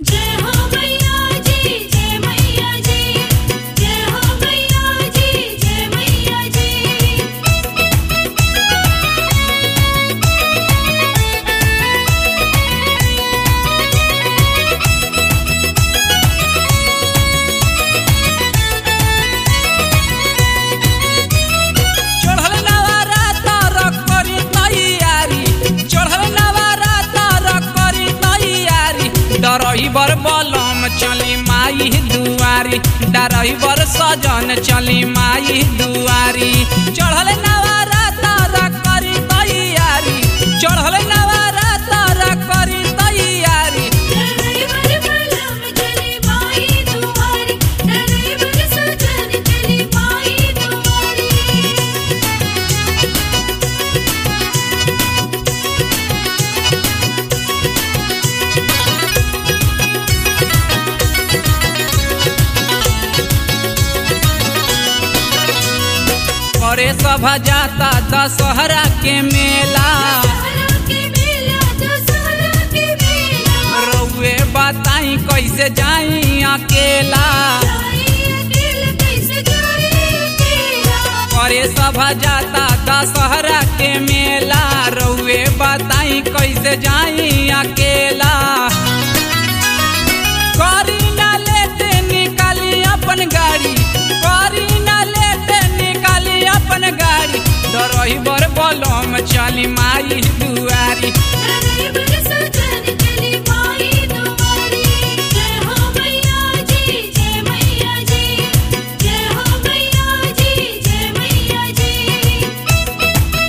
जय हो मैया जी जय मैया जी जय हो मैया जी जय मैया जी चढ़ल नवरात्र करी तैयारी चढ़ल नवरात्र करी तैयारी डरही बर बलम चली माई दुआरी डरही बर सजन चली माई दुआरी चढ़ल नवरात्र करी तैयारी चढ़ल नवरात्र करी तैयारी ड्राइवर बलम चली माई दुआरी ड्राइवर सजन चली माई दुआरी करे सभा जाता दशहरा के मेला दशहरा के मेला दशहरा के मेला रउए बताई कैसे जाई अकेला जाई अकेला कैसे जाई अकेला करे सभा जाता दशहरा के मेला रउए बताई कैसे जाई अकेला करी ना लेते निकाली अपन गाड़ी करी ना लेते निकाली अपन गाड़ी डरही बर बलम चली माई दुआरी ड्राइवर सजन चली माई दुआरी जय हो मैया जी जय मैया जी जय हो मैया जी जय मैया जी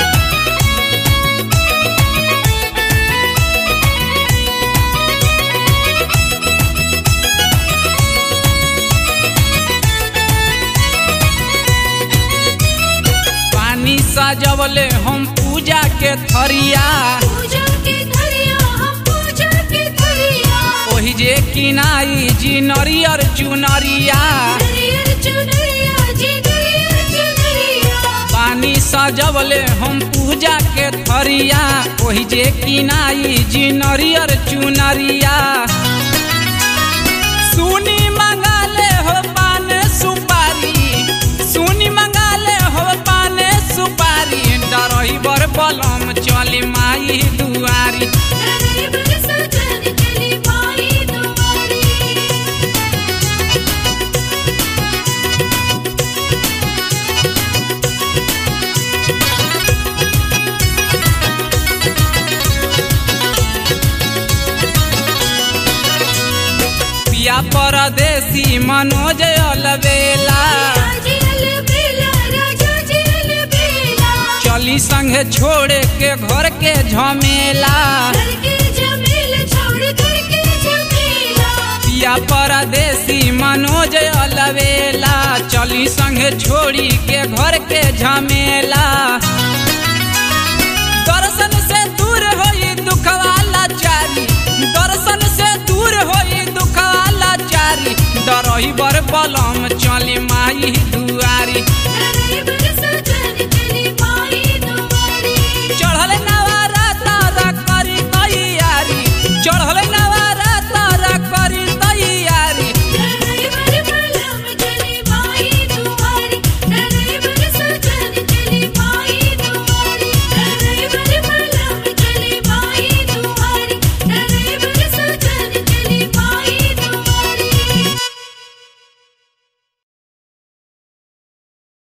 पानी सजवले हम पूजा के थरिया पूजा के थरिया हम पूजा के थरिया ओहि जे किनाई जी नरियर चुनरिया नरियर चुनरिया जी नरियर चुनरिया पानी सजवले हम पूजा के थरिया ओहि जे किनाई जी नरियर चुनरिया सुनी मंगाले हो पान सुपारी सुनी मंगाले हो पान सुपारी डरही बर बलम चली माई दुआरी ड्राइवर सजन चली माई दुआरी पिया परदेसी मनोज अलबेला राजी अलबेला राजा जी अलबेला चली संगे छोड़े के घर के झमेला घर के झमेल छोड़ घर के झमेला पिया परदेसी मनोज अलबेला चली संगे छोड़ी के घर के झमेला